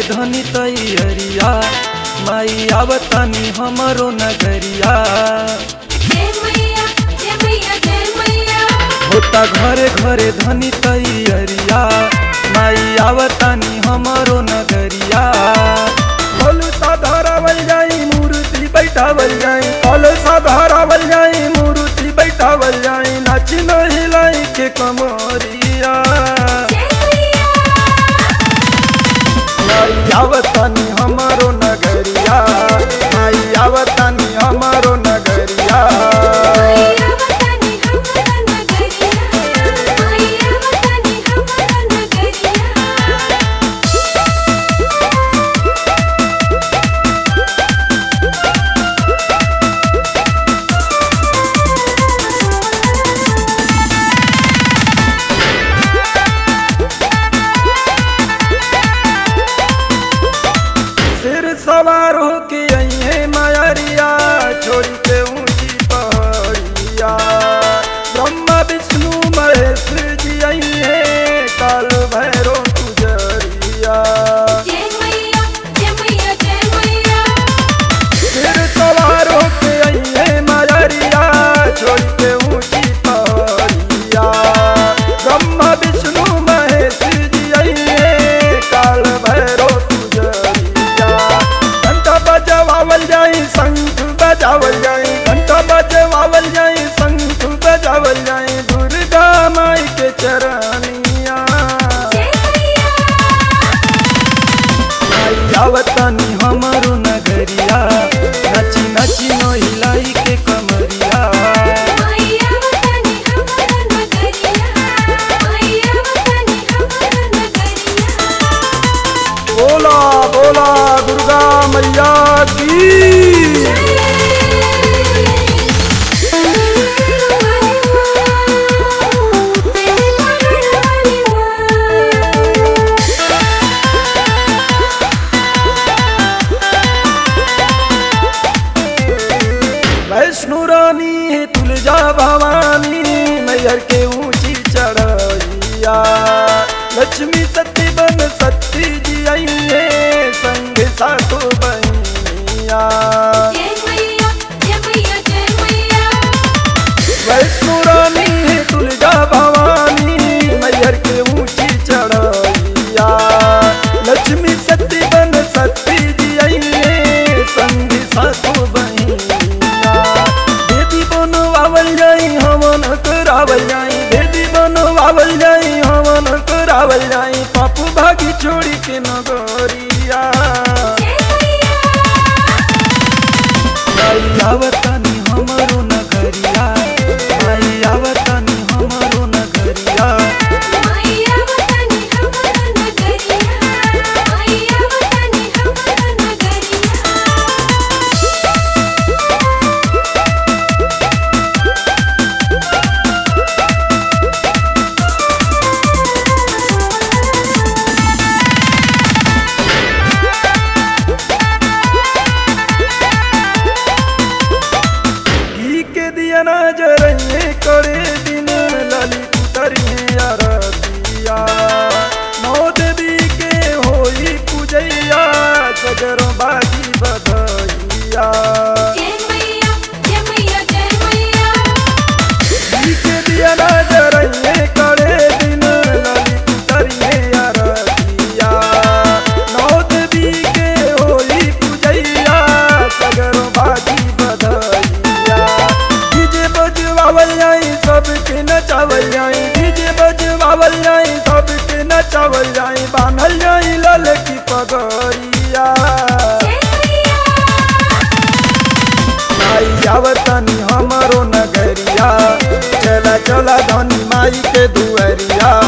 धनी तैयरिया माई आवतानी हमरो नगरिया जय मैया जय मैया जय मैया होता घरे घरे धनी तैयरिया माई आवतानी हमरो नगरिया फल साधारावल जाई मूर्ति बैठावल जाई फल साधारावल जाई मूर्ति बैठावल जाई नाच हिलाई के कमरिया जय मैया माई आवतानी हमरो नगरिया माई आवतानी हमरो नगरिया मैया वतनी हमरा नगरिया मैया वतनी हमरा नगरिया सिर सवार होके अइहे मायरिया छोड़ के ऊंची पहाड़िया ब्रह्मा विष्णु महेश जी अइहे काल भैरो तुजरिया जय मैया जय मैया जय मैया सिर सवार होके अइहे मायरिया छोड़ के ऊंची पहाड़िया ब्रह्मा विष्णु महेश जी अइहे काल भैरो तुजरिया घंटा बजवावल जाई शंख बजावल जाई घंटा बजवावल जाई शंख बजावल जाई दुर्गा माई के चरनिया जय मैया आई आवतानी हमरो नगरिया नची नची नहिलाई के कमरिया मैया वतनी हमरा नगरिया मैया वतनी हमरा नगरिया बोला बोला दुर्गा मैया की वैष्णो रानी है तुलजा भवानी मैयर के ऊंची चढ़ैया लक्ष्मी सती बन सती जी आई है संग सातो बहनिया वैष्णो रानी है तुलजा भवानी मैयर के ऊंची चढ़ैया लक्ष्मी सती बन सती जी आई है संग सातो बहनिया देवी बनवावल जाई हवन करावल जाई देवी बनवावल जाई हवन करावल जाई पापू भागी छोड़ी के नगरिया आई आवतानी हमरो नगरिया आई आवतानी हमरो नगरिया घी के दिया ना जरइए करे दिन ललित उतरिए अरतिया नौ देवी के होई पूजैया सजरो बाजी बधैया घी के दिया ना जरइए करे दिन ललित उतरिए अरतिया नौ देवी के होई पूजैया सजरो बाजी बधैया डीजे बजवावल जाई सबके नचावल जाई डीजे बजवावल जाई सबके नचावल जाई बान्हल जाई लल की पगड़िया आई आवतनी हमरो नगरिया चला चला धनी माई के दुअरिया